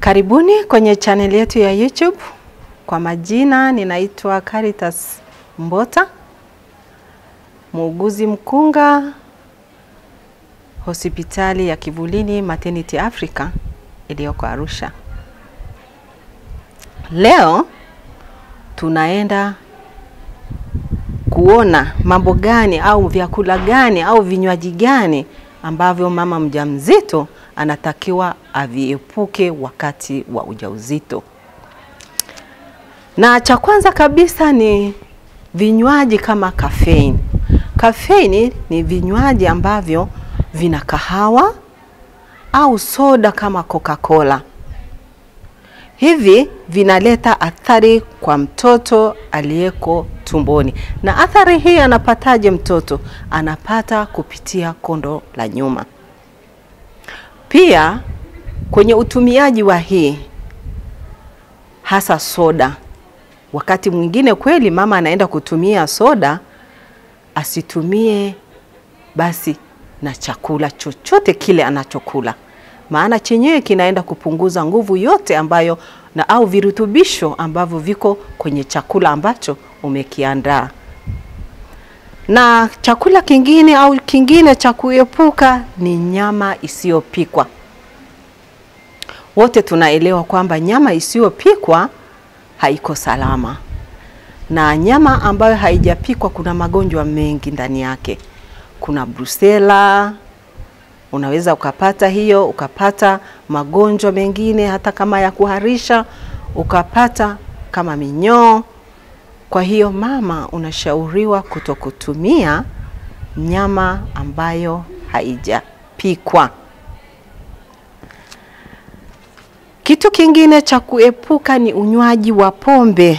Karibuni kwenye chaneli yetu ya YouTube. Kwa majina ninaitwa Caritas Mbota, muuguzi mkunga hospitali ya Kivulini Maternity Africa iliyoko Arusha. Leo tunaenda kuona mambo gani au vyakula gani au vinywaji gani ambavyo mama mjamzito anatakiwa aviepuke wakati wa ujauzito. Na cha kwanza kabisa ni vinywaji kama kafeini. Kafeini ni vinywaji ambavyo vina kahawa au soda kama Coca-Cola. Hivi vinaleta athari kwa mtoto aliyeko tumboni. Na athari hii anapataje mtoto? Anapata kupitia kondo la nyuma. Pia kwenye utumiaji wa hii hasa soda, wakati mwingine kweli mama anaenda kutumia soda, asitumie basi na chakula chochote kile anachokula, maana chenyewe kinaenda kupunguza nguvu yote ambayo na au virutubisho ambavyo viko kwenye chakula ambacho umekiandaa. Na chakula kingine au kingine cha kuepuka ni nyama isiyopikwa. Wote tunaelewa kwamba nyama isiyopikwa haiko salama, na nyama ambayo haijapikwa kuna magonjwa mengi ndani yake. Kuna brusela, unaweza ukapata hiyo, ukapata magonjwa mengine hata kama ya kuharisha, ukapata kama minyoo. Kwa hiyo mama, unashauriwa kutokutumia nyama ambayo haijapikwa. Kitu kingine cha kuepuka ni unywaji wa pombe.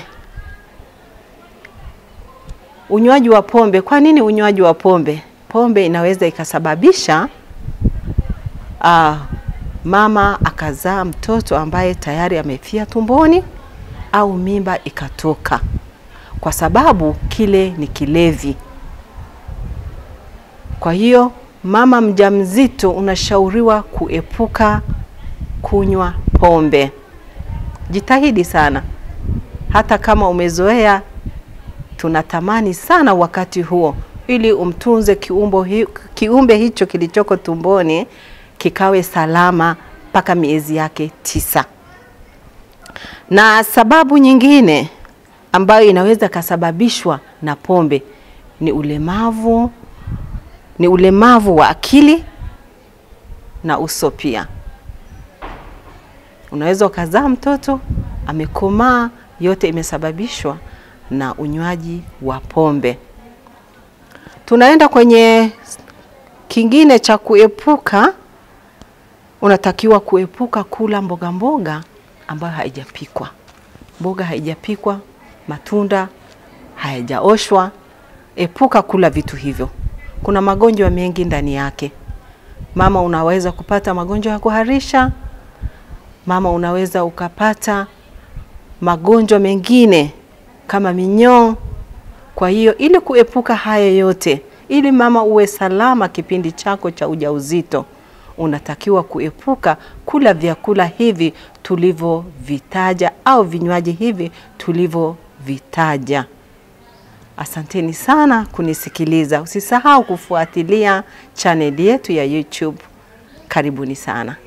Unywaji wa pombe. Kwa nini unywaji wa pombe? Pombe inaweza ikasababisha uh, mama akazaa mtoto ambaye tayari amefia tumboni au mimba ikatoka, kwa sababu kile ni kilevi. Kwa hiyo mama mjamzito unashauriwa kuepuka kunywa pombe. Jitahidi sana, hata kama umezoea, tunatamani sana wakati huo, ili umtunze kiumbo hi, kiumbe hicho kilichoko tumboni kikawe salama mpaka miezi yake tisa. Na sababu nyingine ambayo inaweza kasababishwa na pombe ni ulemavu, ni ulemavu wa akili na uso pia. Unaweza ukazaa mtoto amekomaa, yote imesababishwa na unywaji wa pombe. Tunaenda kwenye kingine cha kuepuka. Unatakiwa kuepuka kula mboga mboga ambayo haijapikwa. Mboga haijapikwa, matunda hayajaoshwa, epuka kula vitu hivyo. Kuna magonjwa mengi ndani yake. Mama, unaweza kupata magonjwa ya kuharisha, mama unaweza ukapata magonjwa mengine kama minyoo. Kwa hiyo ili kuepuka haya yote, ili mama uwe salama kipindi chako cha ujauzito, unatakiwa kuepuka kula vyakula hivi tulivyovitaja au vinywaji hivi tulivyovitaja. Asanteni sana kunisikiliza. Usisahau kufuatilia chaneli yetu ya YouTube. Karibuni sana.